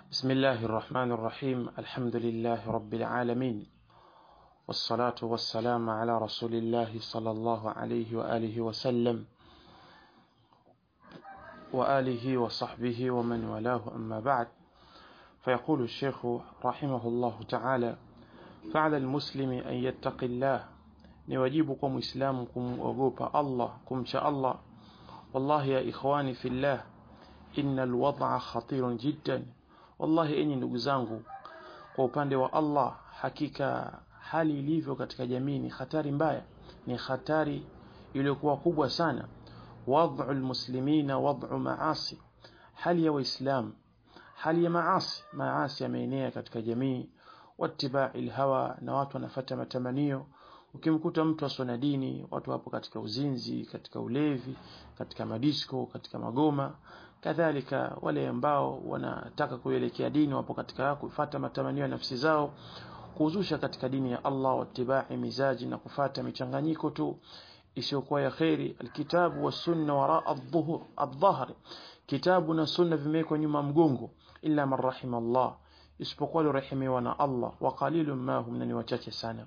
بسم الله الرحمن الرحيم الحمد لله رب العالمين والصلاة والسلام على رسول الله صلى الله عليه وآله وسلم وآله وصحبه ومن والاه أما بعد فيقول الشيخ رحمه الله تعالى فعلى المسلم أن يتقي الله نواجبكم إسلامكم وقوب الله كم شاء الله والله يا إخواني في الله إن الوضع خطير جدا wallahi enyi ndugu zangu kwa upande wa Allah hakika hali ilivyo katika jamii ni hatari mbaya ni hatari iliyokuwa kubwa sana wad'u almuslimina wad'u maasi hali ya waislamu hali ya maasi maasi yameenea katika jamii wattiba'i alhawa na watu wanafata matamanio ukimkuta mtu asona dini watu wapo katika uzinzi katika ulevi katika madisko katika magoma kadhalika wale ambao wanataka kuelekea dini wapo katika kufuata matamanio ya nafsi zao kuzusha katika dini ya Allah wattibai mizaji na kufata michanganyiko tu isiyokuwa ya khairi alkitabu wasunna wara adh-dhuhur adh-dhahr kitabu na sunna vimewekwa nyuma mgongo illa man rahima Allah isipokuwa alirehemiwa na Allah wa qalilun ma hum ni wachache sana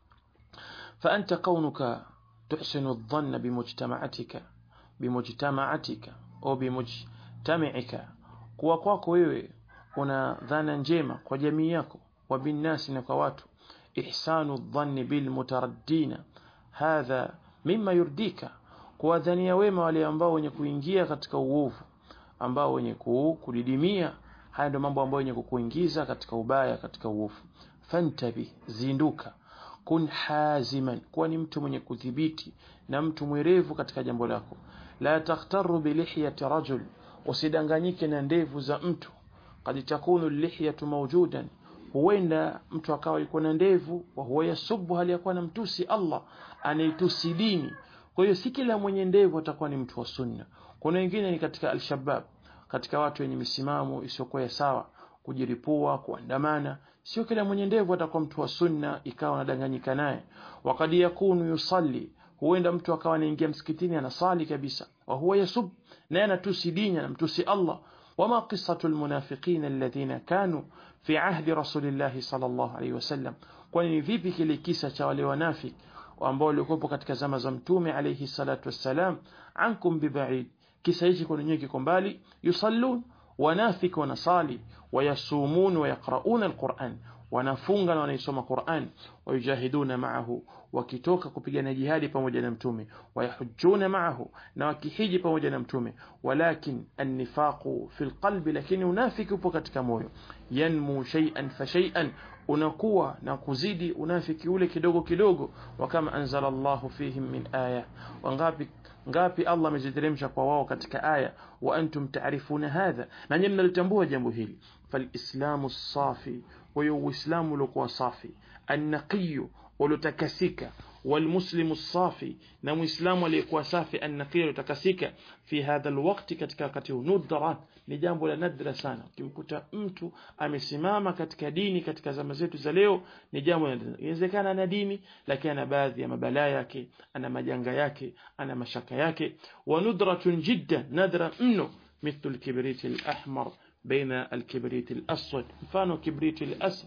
fa anta kaunuka tuhsinu adh-dhanna bimujtama'atika bimujtama'atika au bimujtami'ika kuwa kwako wewe una dhana njema kwa jamii yako wa binnasi na kwa watu ihsanu dhanni bil mutaraddina hadha mimma yurdika kuwadhania wema wale ambao wenye kuingia katika uovu ambao wenye kudidimia haya ndio mambo ambayo wenye kukuingiza katika ubaya katika uovu fantabi zinduka kun haziman kuwa ni mtu mwenye kudhibiti na mtu mwerevu katika jambo lako la takhtaru bilihyati rajul usidanganyike na ndevu za mtu kad takunu lihyatu mawjudan huenda mtu akawa yuko na ndevu wa huwa yasubu hali yakuwa na mtusi Allah anaitusi dini kwa hiyo si kila mwenye ndevu atakuwa ni mtu wa sunna kuna wengine ni katika alshabab katika watu wenye misimamo isiyokuwa sawa kujiripua kuandamana sio kila mwenye ndevu atakuwa mtu wa sunna ikawa anadanganyika naye wakati yakunu yusalli huenda mtu akawa anaingia msikitini anasali kabisa wa huwa yasub naye anatusi dini anamtusi Allah wama qissatu almunafiqina alladhina kanu fi ahdi rasulillah sallallahu alayhi wasallam kwani ni vipi kile kisa cha wale wanafiki ambao walikuwa katika zama za mtume alayhi salatu wassalam ankum bibaid kisa hichi kwa nyinyi kiko mbali yusallun wanafiki wanasali wayasumun wayaqrauna alquran wanafunga na wanaisoma Qur'an wayujahiduna ma'ahu wakitoka kupigana jihadi pamoja na mtume wayahujjuna ma'ahu na wakihiji pamoja na mtume walakin an-nifaqu fil qalbi lakini unafiki upo katika moyo yanmu shay'an fa shay'an unakuwa na kuzidi unafiki ule kidogo kidogo wa kama anzala Allahu fihim min aya wangapi ngapi Allah ameziteremsha kwa wao katika aya wa antum ta'rifuna hadha na nyinyi mnalitambua jambo hili falislamu safi wa uislamu uliokuwa safi annaqiy uliotakasika والمسلم الصافي na muislamu aliyekuwa safi annaqi utakasika fi hadha alwaqti katika wakati nudra ni jambo la nadra sana ukimkuta mtu amesimama katika dini katika zama zetu za leo ni jambo inawezekana ana dini lakini ana baadhi ya mabalaa yake ana majanga yake ana mashaka yake wa nudratun jiddan nadra mno مثل الكبريت الأحمر بين الكبريت الأسود mfano كبريت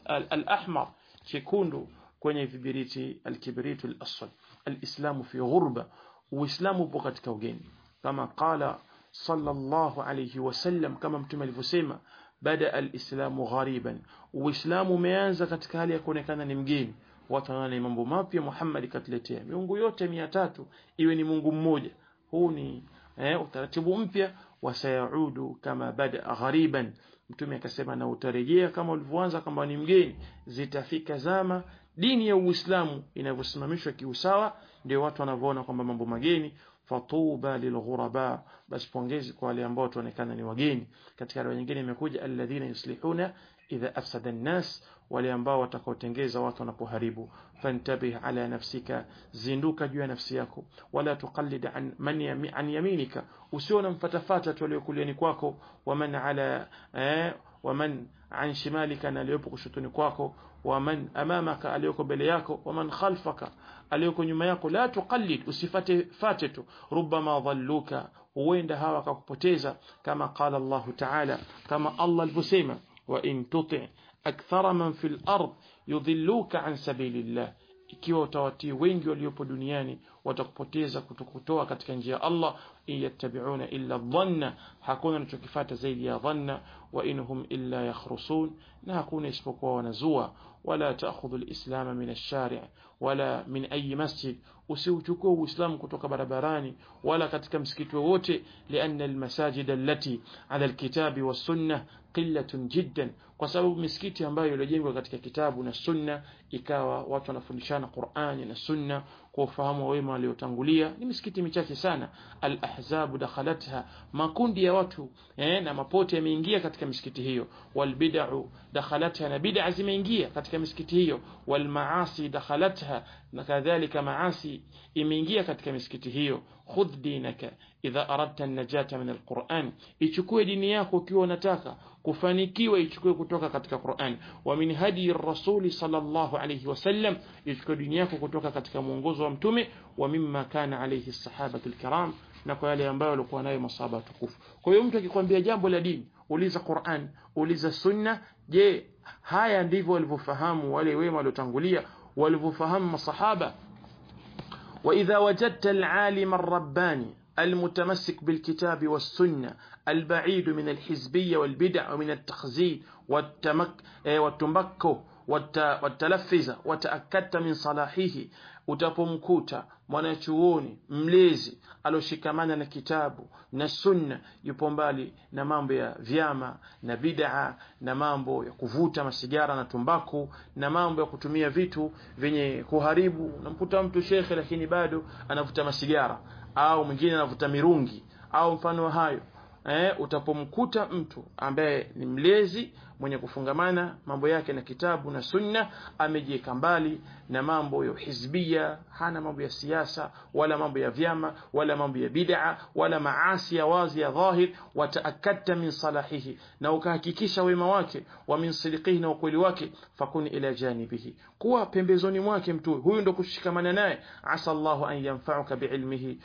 الأحمر chekundu kwenye vibiriti alkibritu al-aswad alislamu fi ghurba uislamu upo katika ugeni kama qala sallallahu alayhi wasallam kama mtume alivyosema bada alislamu ghariban uislamu umeanza katika hali ya kuonekana ni mgeni watu wanaona mambo mapya Muhammad katuletea miungu yote 300 iwe ni Mungu mmoja huu ni eh, utaratibu mpya wasayaudu kama bada ghariban mtume akasema na utarejea kama ulivyoanza kama ni mgeni zitafika zama dini ya Uislamu inavyosimamishwa kiusawa ndio watu wanavyoona kwamba mambo mageni fatuba lilghuraba basi pongezi kwa wale ambao tuonekana ni wageni katika riwaya nyingine imekuja alladhina yuslihuna idha afsada an-nas wale ambao watakaotengeza watu wanapoharibu fantabih ala nafsika zinduka juu ya nafsi yako wala tuqallid an man yami, an yaminika usiona mfatafata tu aliyokuliani kwako waman ala eh, waman an shimalika na aliyopo kushotoni kwako waman amamaka aliyoko mbele yako waman khalfaka aliyoko nyuma yako la tuqallid usifate fate tu rubama dhalluka huenda hawa akakupoteza kama qala Allah ta'ala kama Allah alivyosema وإن تطع أكثر من في الأرض يضلوك عن سبيل الله ikiwa utawatii wengi waliopo duniani watakupoteza kutokutoa katika njia ya Allah in yattabi'una illa dhanna hakuna anachokifata zaidi ya dhanna wa inhum illa yakhrusun na hakuna isipokuwa wanazua wala ta'khudhu al-islam min ash-shari' wala min ayi masjid usiuchukue uislamu kutoka barabarani wala katika msikiti wowote lianna almasajid allati ala alkitabi was-sunnah qillatun jiddan kwa sababu misikiti ambayo iliyojengwa katika kitabu na sunna ikawa watu wanafundishana Qur'ani na sunna kwa ufahamu wa wema waliotangulia ni misikiti michache sana al-ahzabu dakhalatha makundi ya watu eh, na mapote yameingia katika misikiti hiyo walbid'u dakhalatha na bid'a zimeingia katika misikiti hiyo walmaasi dakhalatha na kadhalika maasi imeingia katika misikiti hiyo khudh dinaka idha aradta an-najata min al-Qur'an ichukue dini yako ukiwa unataka kufanikiwa ichukue kutoka katika Qur'an wa min hadi rasuli sallallahu alayhi wasallam ichukue dini yako kutoka katika mwongozo wa mtume wa mimma kana alayhi sahabatu al-kiram na kwa yale ambayo walikuwa nayo masahaba tukufu kwa hiyo mtu akikwambia jambo la dini uliza Qur'an uliza sunna je haya ndivyo walivyofahamu wale wema waliotangulia walivyofahamu masahaba وإذا وجدت العالم الرباني المتمسك بالكتاب والسنة البعيد من الحزبية والبدع ومن التخزين والتمك والتمكو والتلفز وتأكدت من صلاحه utapomkuta mwanachuoni mlezi aloshikamana na kitabu na sunna yupo mbali na mambo ya vyama na bid'a na mambo ya kuvuta masigara na tumbaku na mambo ya kutumia vitu vyenye kuharibu namkuta mtu shekhe lakini bado anavuta masigara au mwingine anavuta mirungi au mfano wa hayo eh, utapomkuta mtu ambaye ni mlezi mwenye kufungamana mambo yake na kitabu na sunna amejiweka mbali na mambo ya hizbia hana mambo ya siasa wala mambo ya vyama wala mambo ya bid'a wala maasi ya wazi ya dhahir wataakadta min salahihi na ukahakikisha wema wake wa min sidiqihi na ukweli wake fakuni ila janibihi kuwa pembezoni mwake mtu huyu ndo kushikamana naye asa Allahu an yanfa'uka biilmihi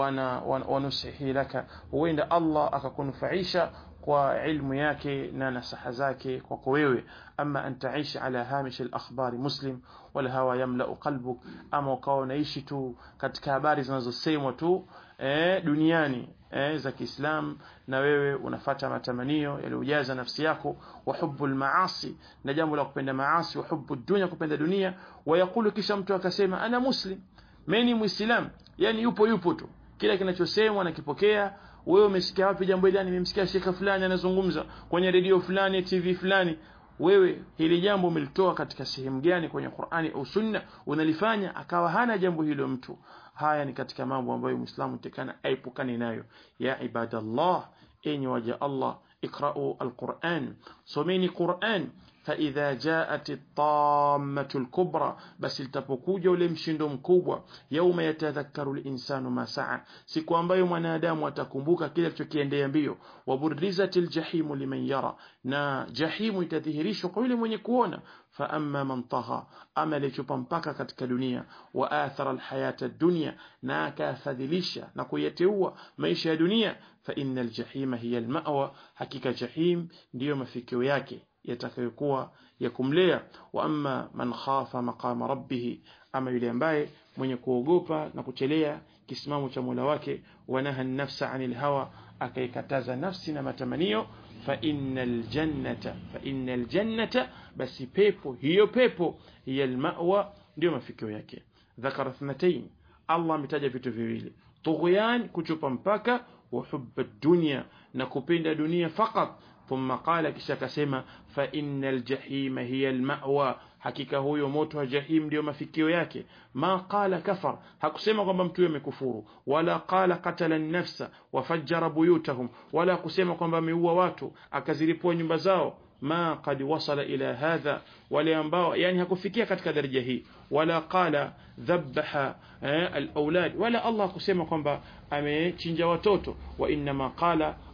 wa nusihi laka huenda Allah akakunufaisha kwa ilmu yake na nasaha zake kwako wewe ama an taishi ala hamish al-akhbari muslim wala hawa yamla qalbuk ama ukawa unaishi tu katika habari zinazosemwa tu eh, duniani eh, za Kiislam na wewe unafata matamanio yaliyojaza nafsi yako wa hubbul maasi na jambo la kupenda maasi wa hubbu dunya kupenda dunia wayakulu kisha mtu akasema ana muslim mimi muislam yani yupo yupo tu kila kinachosemwa nakipokea wewe umesikia wapi jambo hili nimemsikia shekha fulani anazungumza kwenye redio fulani TV fulani wewe hili jambo umelitoa katika sehemu gani kwenye Qur'ani au Sunna unalifanya akawa hana jambo hilo mtu haya ni katika mambo ambayo Muislamu tekana aipukane nayo ya ibadallah enyi waja Allah ikra'u alquran someni Qur'an فإذا جاءت الطامة الكبرى بس التبكوجة ule mshindo mkubwa يوم يتذكر الإنسان ما سعى siku ambayo mwanadamu atakumbuka kile alichokiendea mbio waburizat aljahim liman yara na jahimu itadhihirishwa kwa yule mwenye kuona فأما من طغى أما ليشوبا mpaka katika dunia وآثر الحياة الدنيا na akafadhilisha na kuyateua maisha ya dunia فإن الجحيم هي المأوى hakika jahim ndiyo mafikio yake yatakayokuwa ya kumlea wa amma man khafa maqama rabbih ama yule ambaye mwenye kuogopa na kuchelea kisimamo cha Mola wake wanaha nafsa anil hawa akaikataza nafsi na matamanio fa innal jannata fa innal jannata basi pepo hiyo pepo hiya almawa ndio mafikio yake dhakara thnatayn Allah ametaja vitu viwili tughyan kuchupa mpaka wa hubba dunya na kupenda dunia fakat ثم قال kisha akasema fa innal jahima hiya almawa hakika huyo moto wa jahim ndio mafikio yake ma qala kafar hakusema kwamba mtu amekufuru wala qala qatala an-nafsa wa fajjara buyutahum wala kusema kwamba ameua watu akazilipua nyumba zao ma qad wasala ila hadha wale ambao yani hakufikia katika daraja hii wala qala dhabaha al-aulad wala Allah kusema kwamba amechinja watoto wa inma qala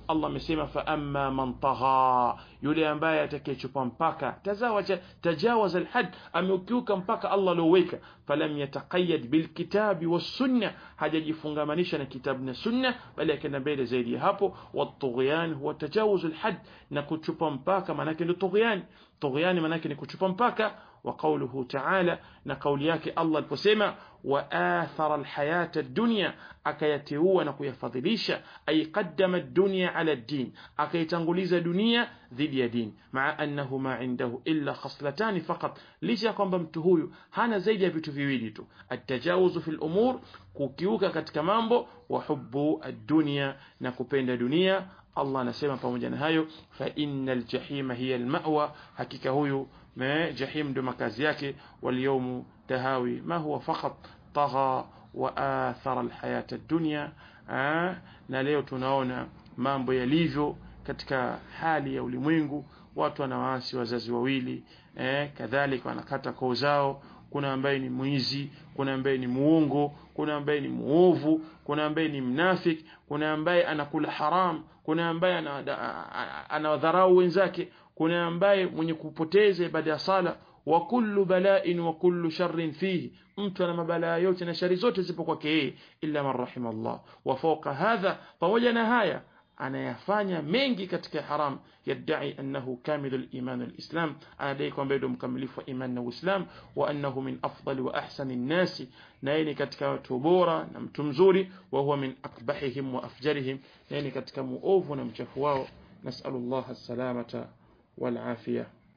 Allah amesema fa amma man tagha yule ambaye atakayechupa mpaka tazawaja tajawaza alhad ameukiuka mpaka Allah alioweka falam yataqayyad bilkitabi was-sunna hajajifungamanisha na kitabu na sunna bali akaenda mbele zaidi ya hapo wat-tughyan huwa tajawuz alhad na kuchupa mpaka maana yake ndio tughyan tughyan maana yake ni kuchupa mpaka وقوله تعالى نقول yake Allah aliposema وآثر الحياة الدنيا akayateua na kuyafadhilisha ay qaddama ad-dunya ala ad-din akaitanguliza dunia dhidi ya dini maa annahu ma indahu illa khaslatan faqat licha kwamba mtu huyu hana zaidi ya vitu viwili tu at-tajawuz fi al-umur kukiuka katika mambo wa hubbu ad-dunya na kupenda dunia Allah anasema pamoja na hayo fa innal jahima hiya al-ma'wa hakika huyu ما جحيم ndo makazi yake واليوم تهاوي ما هو فقط طغى وآثر الحياة الدنيا na leo tunaona mambo yalivyo katika hali ya ulimwengu watu wanawaasi wazazi wawili eh, kadhalika wanakata koo zao kuna ambaye ni mwizi kuna ambaye ni muongo kuna ambaye ni muovu kuna ambaye ni mnafik kuna ambaye anakula haram kuna ambaye anawadharau wenzake kuna ambaye mwenye kupoteza ibada ya sala wa kullu bala'in wa kullu sharrin fihi mtu ana mabalaa yote na shari zote zipo kwake yeye illa man rahimallah wa fawqa hadha pamoja na haya anayafanya mengi katika haram yadai annahu kamilu al-iman al-islam anadai kwamba ndio mkamilifu wa iman na uislam wa annahu min afdali wa ahsani an-nasi na yeye ni katika watu bora na mtu mzuri wa huwa min akbahihim wa afjarihim na yeye ni katika muovu na mchafu wao nasallallahu as-salamata wal afiyah